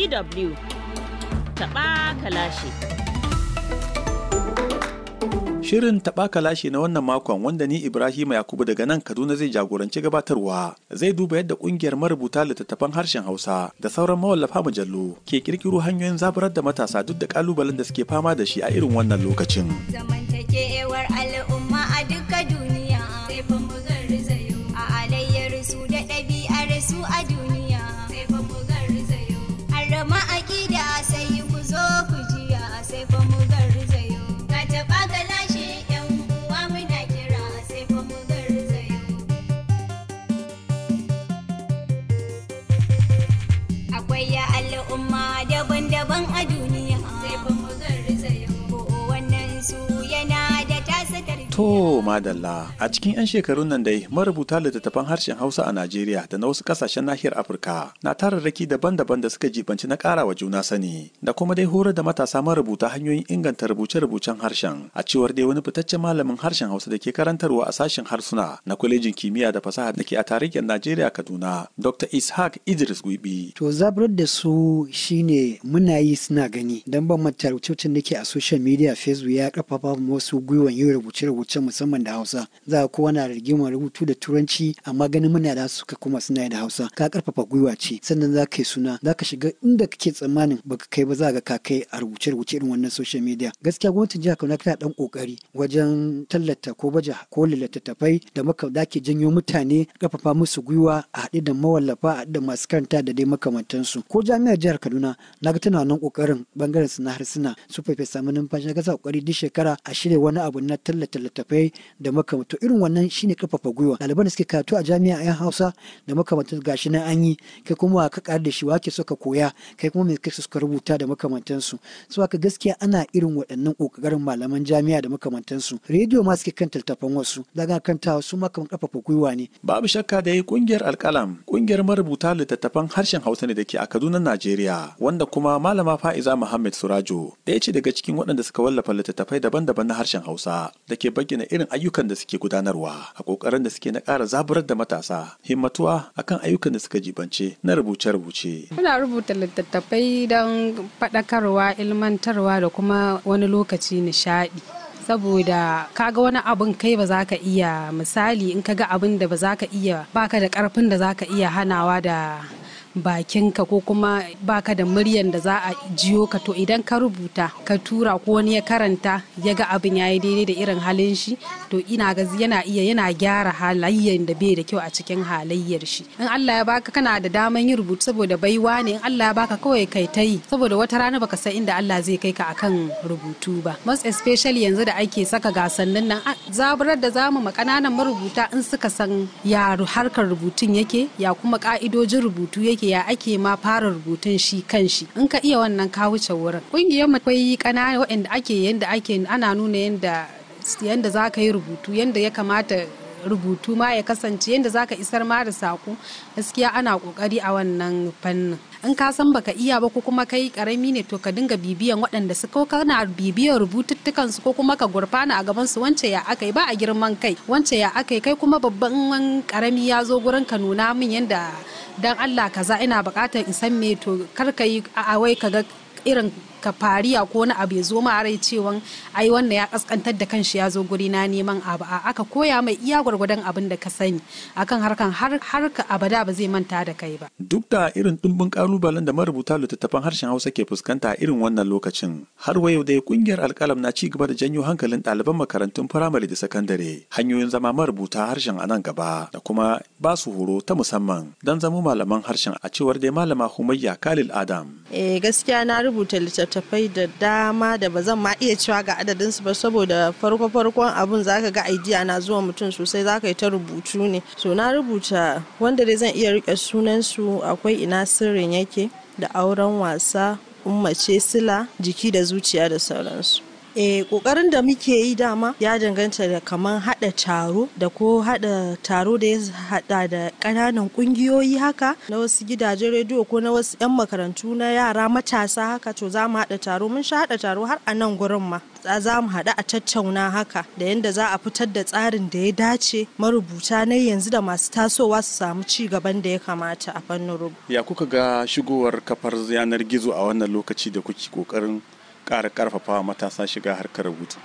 DW taɓa kalashi. Shirin taɓa kalashi na wannan makon wanda ni Ibrahima Yakubu daga nan Kaduna zai jagoranci gabatarwa zai duba yadda ƙungiyar marubuta littattafan harshen Hausa da sauran mawallafa mujallu ke ƙirƙiro hanyoyin zaburar da matasa duk da ƙalubalen da suke fama da shi a irin wannan lokacin. Zamantakewar al'umma a duka duniya sai fa mu garzayo a alayyar su da ɗabi'ar su a duniya sai fa mu garzayo harama aƙida sai ku zo ku jiya sai fa mu garzayo ka taɓa ka lashe yan uwa muna kira sai fa mu garzayo akwai ya al'umma daban-daban a duniya sai fa mu garzayo ko wannan su yana da tasa tarbiyya To madalla a cikin 'yan shekarun nan dai marubuta littattafan harshen Hausa a Najeriya da na wasu kasashen nahiyar Afirka na tararraki daban-daban da suka jibanci na ƙara wa juna sani da kuma dai horar da matasa marubuta hanyoyin inganta rubuce-rubucen harshen a cewar dai wani fitaccen malamin harshen Hausa da ke karantarwa a sashen harsuna na kwalejin kimiyya da fasaha da ke a tarihin Najeriya Kaduna Dr. Ishaq Idris Gwibi. To zaburar da su shine muna yi suna gani don ban manta rubucin da ke a social media Facebook ya karfafa mu wasu gwiwan yin rubuce-rubuce musamman da Hausa. Za ka kowa na rigimar rubutu da Turanci amma ganin muna da suka kuma suna yi da Hausa. Ka karfafa gwiwa ce sannan za ka yi suna za ka shiga inda kake tsammanin baka kai ba za ka ka kai a rubuce-rubuce irin wannan social media. Gaskiya gwamnatin jihar Kano tana dan kokari wajen tallata ko baje ko littattafai da maka da ke janyo mutane karfafa musu gwiwa a haɗe da mawallafa a haɗe da masu karanta da dai makamantansu. Ko jami'ar jihar Kaduna na ga tana wannan kokarin bangaren su na harsuna su fefe samu numfashi na ga sa kokari duk shekara a shirya wani abu na tallata littattafai da makamantu irin wannan shine karfafa gwiwa ɗaliban da suke karatu a jami'a yan hausa da makamantan gashi nan an yi kai kuma wa ka ƙar da shi wake so ka koya kai kuma me kake suka rubuta da makamantansu su haka gaskiya ana irin waɗannan ƙoƙarin malaman jami'a da makamantansu rediyo ma suke kan littattafan wasu daga kantawa su ma kamar karfafa gwiwa ne Babu shakka da kungiyar alkalam kungiyar marubuta littattafan harshen Hausa ne da ke a Kaduna Najeriya wanda kuma malama Fa'iza Muhammad Surajo ɗaya ce daga cikin waɗanda suka wallafa littattafai daban-daban na harshen Hausa da ke bayyana irin ayyukan da suke gudanarwa a kokarin da suke na ƙara zaburar da matasa himmatuwa akan ayyukan da suka jibance na rubuce-rubuce. Muna rubuta littattafai don faɗakarwa, ilmantarwa da kuma wani lokaci nishaɗi. saboda kaga wani abin kai ba za ka iya misali in kaga abin da ba za ka iya baka da karfin da za ka iya hanawa da bakinka ko kuma baka da muryan da za a jiyo ka to idan ka rubuta ka tura ko wani ya karanta ya ga abin ya yi daidai da irin halin shi to ina ga yana iya yana gyara halayyar da bai da kyau a cikin halayyar shi in Allah ya baka kana da daman yin rubutu saboda baiwa ne in Allah ya baka kawai kai ta yi saboda wata rana baka san inda Allah zai kai ka akan rubutu ba most especially yanzu da ake saka gasannin nan zaburar da zamu ma kananan marubuta in suka san ya harkar rubutun yake ya kuma ka'idojin rubutu yake ya ake ma fara rubutun shi kan shi in ka iya wannan ka wuce wurin kungiyar mu akwai kanana waɗanda ake yanda ake ana nuna yanda yanda za ka yi rubutu yanda ya kamata rubutu ma ya kasance yadda za ka isar ma da saƙo gaskiya ana ƙoƙari a wannan fannin in ka san baka iya ba ko kuma kai karami ne to ka dinga bibiyan waɗanda su ko kana bibiyan rubututtukan su ko kuma ka gurfana a gaban su wance ya akai ba a girman kai wance ya akai kai kuma babban karami ya zo gurin ka nuna min yadda dan Allah kaza ina buƙatar in san me to kar ka yi a wai ka ga irin ka fariya ko wani abu ya zo ma rai cewa ai wannan ya kaskantar da kanshi ya zo guri na neman abu a aka koya mai iya gwargwadon abin da ka sani akan harkan har ka abada ba zai manta da kai ba duk da irin dimbin kalubalen da marubuta littattafan harshen Hausa ke fuskanta a irin wannan lokacin har wa yau dai kungiyar alkalam na ci gaba da janyo hankalin ɗaliban makarantun firamare da sakandare hanyoyin zama marubuta harshen a nan gaba da kuma ba su horo ta musamman don zama malaman harshen a cewar dai malama Humayya Khalil Adam eh gaskiya na rubuta littattafai da dama da ba zan ma iya cewa ga adadinsu ba saboda farko farkon abun zaka ga idea na zuwa mutum sosai zaka yi ta rubutu ne so na rubuta wanda dai zan iya rike sunan su akwai ina sirrin yake da auren wasa ummace sila jiki da zuciya da sauransu Eh kokarin da muke yi dama ya danganta da kaman hada taro da ko hada taro da ya hada da ƙananan ƙungiyoyi haka na wasu gidajen rediyo ko na wasu 'yan makarantu na yara matasa haka to za mu hada taro mun sha hada taro har a nan gurin ma za mu haɗu a tattauna haka da yadda za a fitar da tsarin da ya dace marubuta na yanzu da masu tasowa su samu ci gaban da ya kamata a fannin rubutu. Ya kuka ga shigowar kafar yanar gizo a wannan lokaci da kuke kokarin ƙara ƙarfafa matasa shiga harkar rubutu?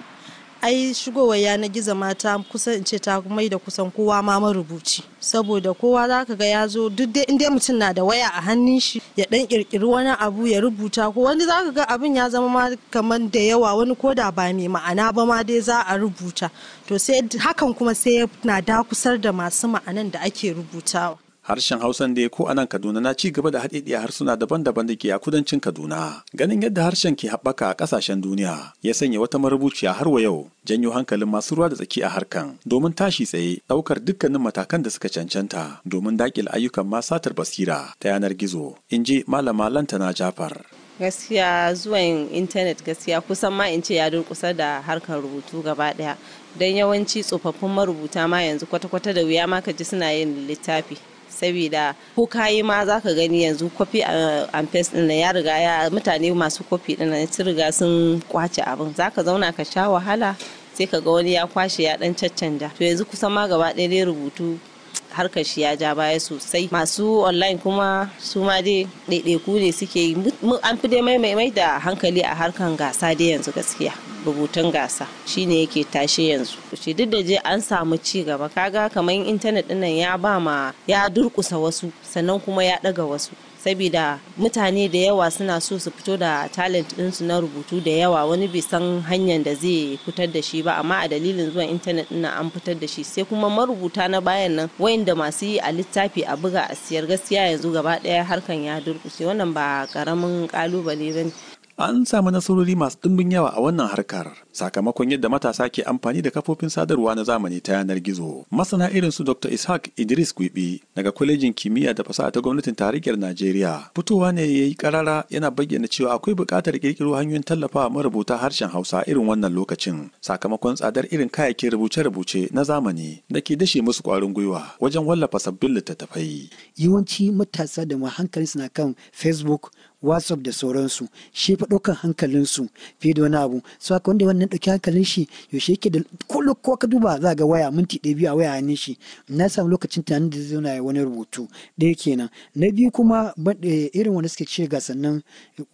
ai shigowar yanar gizo mata kusan in ce ta mai da kusan kowa ma marubuci saboda kowa za ka ga ya zo duk dai inda mutum na da waya a hannun shi ya dan kirkiri wani abu ya rubuta ko wani za ka ga abin ya zama ma kamar da yawa wani ko da ba mai ma'ana ba ma dai za a rubuta to sai hakan kuma sai na dakusar da masu ma'anan da ake rubutawa harshen hausan da ko anan kaduna na ci gaba da haɗeɗiya harsuna daban-daban da ke a kudancin kaduna ganin yadda harshen ke haɓaka a ƙasashen duniya ya sanya wata marubuciya har wa yau janyo hankalin masu ruwa da tsaki a harkan domin tashi tsaye ɗaukar dukkanin matakan da suka cancanta domin daƙil ayyukan ma satar basira ta yanar gizo in ji malama lantana jafar gaskiya zuwan intanet gaskiya kusan ma in ce ya durkusa da harkar rubutu gaba daya don yawanci tsofaffin marubuta ma yanzu kwata-kwata da wuya ma ka ji suna yin littafi saboda ko kayi ma za ka gani yanzu kwafi and paste din ya riga ya mutane masu kwafi din sun riga sun kwace abin za ka zauna ka sha wahala sai ka ga wani ya kwashe ya dan caccanja to yanzu kusan ma gaba ɗaya dai rubutu harkar shi ya ja baya sosai masu online kuma su ma dai ɗaiɗaiku ne suke yi an fi dai mai da hankali a harkar gasa dai yanzu gaskiya rubutun gasa shine yake tashe yanzu shi duk da je an samu ci gaba kaga kamar intanet dinnan ya ba ma ya durkusa wasu sannan kuma ya ɗaga wasu saboda mutane da yawa suna so su fito da talent ɗinsu na rubutu da yawa wani bai san hanyar da zai fitar da shi ba amma a dalilin zuwan intanet ɗin an fitar da shi sai kuma marubuta na bayan nan wayanda masu yi a littafi a buga a siyar gaskiya yanzu gaba ɗaya harkan ya durkushe wannan ba karamin kalubale ba ne An samu nasarori masu ɗimbin yawa a wannan harkar sakamakon yadda matasa ke amfani da kafofin sadarwa na zamani ta yanar gizo. Masana irin su Dr. Ishaq Idris Gwibi daga kwalejin kimiyya da fasaha ta gwamnatin tarayyar Najeriya. Fitowa ne ya yi karara yana bayyana cewa akwai buƙatar ƙirƙiro hanyoyin tallafawa marubuta harshen Hausa irin wannan lokacin sakamakon tsadar irin kayayyakin rubuce-rubuce na zamani da ke dashe musu ƙwarin gwiwa wajen wallafa sabbin littattafai. Yawanci matasa da ma hankalinsu na kan Facebook whatsapp da sauransu shi fa ɗaukan hankalinsu fiye da wani abu so haka wanda wannan ɗauki hankalin shi yaushe yake da kullum ko ka duba za ga waya minti ɗaya biyu a waya hannun shi na samu lokacin tunanin da zai na wani rubutu ɗaya kenan na biyu kuma irin wanda suke ce gasannin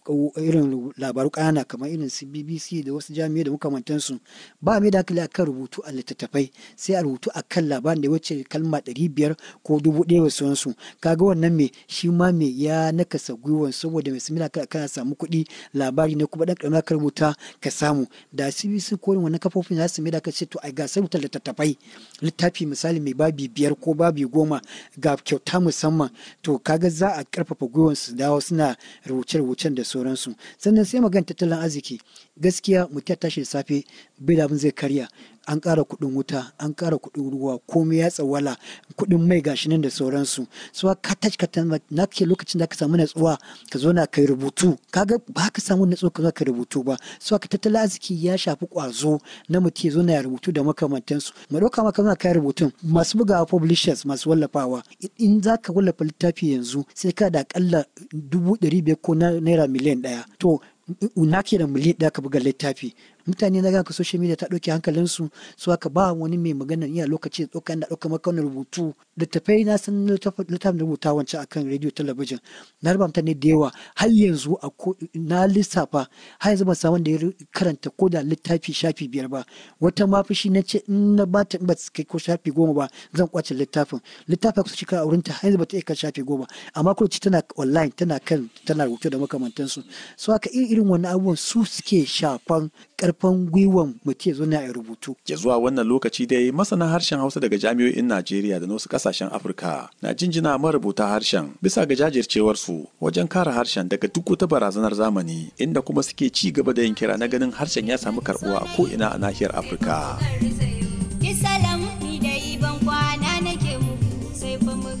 irin labaru ƙanana kamar irin su bbc da wasu jami'ai da makamantansu ba mai da hankali akan rubutu a littattafai sai a rubutu akan labarin da wuce kalma ɗari biyar ko dubu ɗaya da sauransu kaga wannan me shi ma me ya nakasa gwiwan saboda mai simila kana samu kuɗi labari ne kuma ɗan ƙarama ka rubuta ka samu da cbc ko wannan kafofin za su mai da ka ce to a gasar rubuta littattafai littafi misali mai babi biyar ko babi goma ga kyauta musamman to kaga za a ƙarfafa gwiwan su dawo suna rubuce-rubucen da sauransu sannan sai magana tattalin arziki gaskiya mutum ya tashi da safe bai da abin zai karya an ƙara kuɗin wuta an ƙara kuɗin ruwa komai ya tsawala kuɗin mai gashi nan da sauransu so ka tashi ka na ke lokacin da ka samu natsuwa ka zo na kai rubutu kaga ba ka samu natsuwa ka zo ka rubutu ba so ka tattalin arziki ya shafi ƙwazo na mutum ya zo na rubutu da makamantansu mu ɗauka maka zo kai rubutun masu bugawa publishers masu wallafawa in za ka wallafa littafi yanzu sai ka da akalla dubu ɗari biyar ko naira miliyan ɗaya to na ke da miliyan ɗaya ka buga littafi mutane na ganka social media ta ɗauke hankalinsu su aka ba wani mai magana iya lokaci da ɗauka da ɗauka maka wani rubutu littafai na san littafin rubuta wancan akan radio talabijin na raba mutane da yawa har yanzu a na lissafa har yanzu ban samu da ya karanta ko da littafi shafi biyar ba wata ma fushi na ce in na ba ta ba kai ko shafi goma ba zan kwace littafin littafin kusa shekara a wurinta har yanzu ba ta iya kan shafi goma amma kuma tana online tana kan tana rubutu da makamantansu so haka irin wani abubuwan su suke shafan karfin gwiwan mutum zo na rubutu. Ya zuwa wannan lokaci dai masana harshen Hausa daga jami'o'in Najeriya da wasu kasashen Afirka na jinjina marubuta harshen bisa ga jajircewarsu wajen kare harshen daga duk wata barazanar zamani inda kuma suke ci gaba da yin kira na ganin harshen ya samu karbuwa a ko'ina a nahiyar Afirka. Bisalam ni da iban kwana nake muku sai fa mu garza.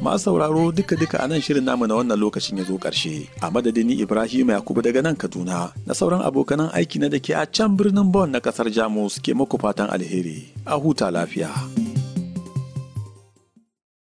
Masu sauraro duka-duka a nan shirin namu na wannan lokacin ya zo ƙarshe. A madadin ni Ibrahim Yakubu daga nan Kaduna na sauran abokanan aiki na da ke a can birnin Bon na ƙasar Jamus ke muku fatan alheri. A huta lafiya.